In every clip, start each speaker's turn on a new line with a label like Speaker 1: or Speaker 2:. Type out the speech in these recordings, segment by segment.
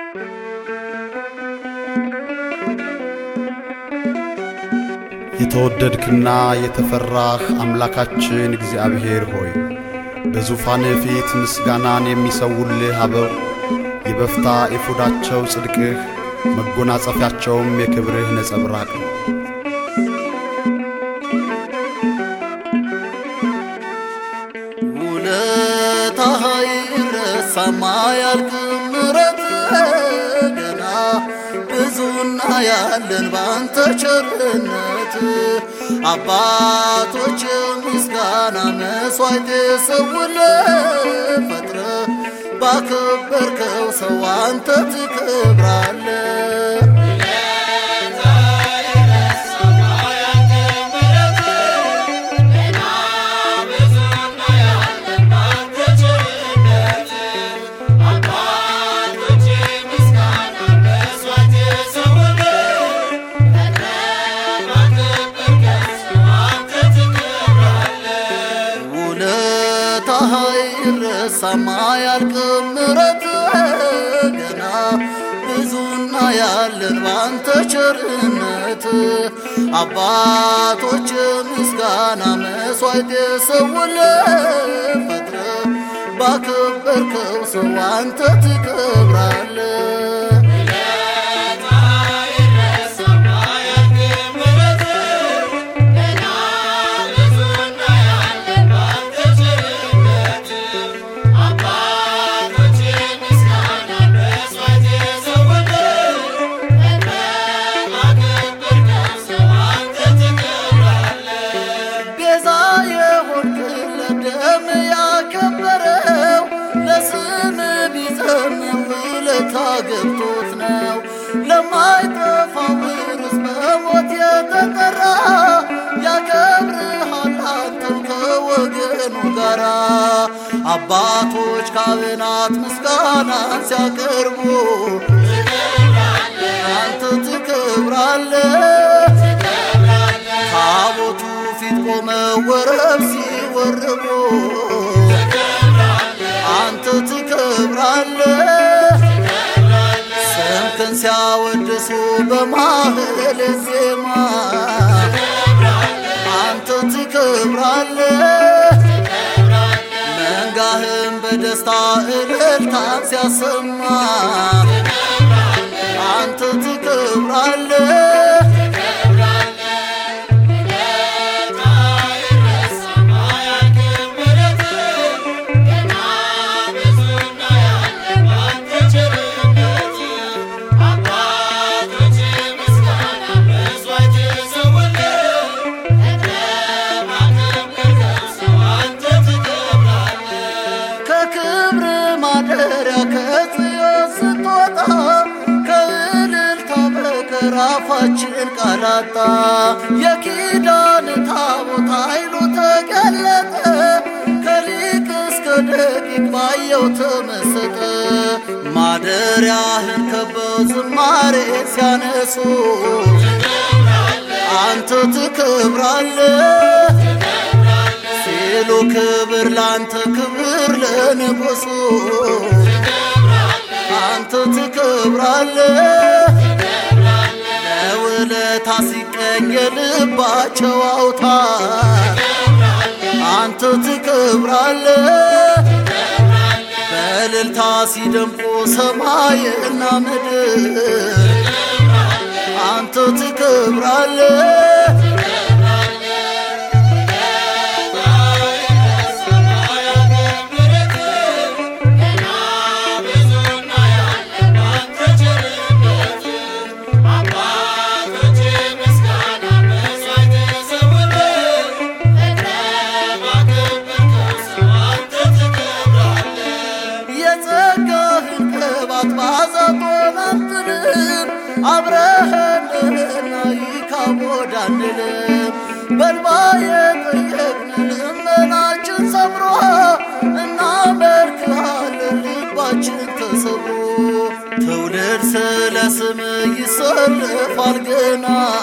Speaker 1: የተወደድክና የተፈራህ አምላካችን እግዚአብሔር ሆይ በዙፋን ፊት ምስጋናን የሚሰውልህ አበው የበፍታ ኤፉዳቸው ጽድቅህ መጎናጸፊያቸውም የክብርህ ነጸብራቅ ነው።
Speaker 2: ውለታህ አይረሳም አያልቅም ምሕረትህ ገና ብዙና ያለን ባንተ ቸርነት አባቶች ምስጋና መሥዋዕት የሰውልህ ፈጥረ ባከበርከው ሰው አንተ ትከብራለህ። ውለታህ አይረሳም አያልቅም ምሕረትህ ገና ብዙና ያለን ባንተ ቸርነት አባቶች ምስጋና መሥዋዕት የሰውልህ ፈጥረ ባከበርከው ሰው አንተ ትከብራለህ። ቤዛ የሆንክለት ደም ያከበረው ለስም ቢዘምር ውለታ ገብቶት ነው። ለማይጠፋው ርስ በሞት የተጠራ ያከብርሃል አንተን ከወገኑ ጋራ አባቶች ካህናት ምስጋናን ሲያቀርቡ አንተ ትከብራለህ። ታቦቱ ፊት ቆመው ወረብ ሲወርቡ አንተ ትከብራለህ። ስምህን ሲያወድሱ በማህሌ ዜማ አንተ ትከብራለህ። መንጋህም በደስታ እልልታን ሲያሰማ አንተ ትከብራለህ። ከክብር ማደሪያ ከጽዮን ስትወጣ ከእልልታ በቀር አፋችን ቃላጣ የኪዳን ታቦት ኃይሉ ተገለጠ ከሊቅ እስከ ደቂቅ ባየው ተመሰጠ ማደሪያህን ከበው ዝማሬ ሲያነሱ አንተ ትከብራለህ ሲሉ ክብር ላንተ ክብር ለንጉሱ አንተ ትከብራለህ። ለውለታ ሲቀኝ የልባቸው አውታር አንተ ትከብራለህ። በእልልታ ሲደምቁ ሰማይና ምድር አንተ ትከብራለህ። የጸጋህን ቅባት ባዛቶን አንጥልም አብረህንና ይካቦድ አንልም በልባ የጠየቅን ልመናችን ሰምሮ እናመልክሃለን ልባችን ተሰብሮ ትውልድ ስለ ስም ይሰልፋል ገና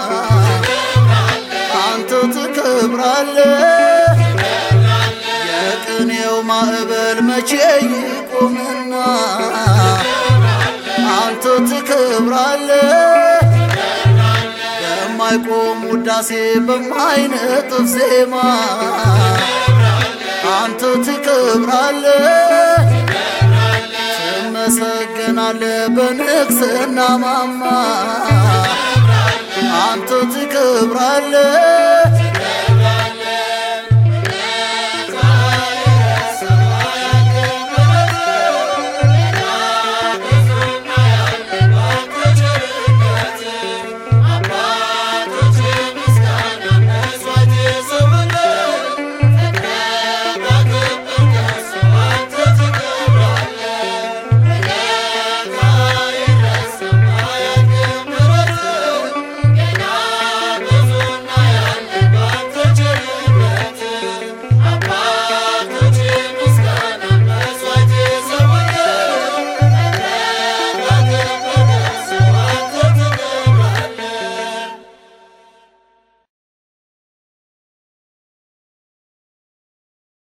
Speaker 2: አንተ ትከብራለህ የቅኔው ማዕበል መቼ ይቆምና አንተ ትከብራለ በማይቆም ውዳሴ በማይነጥፍ ዜማ አንተ ትከብራለ ትመሰገናለ በንግስና ማማ አንተ ትከብራለ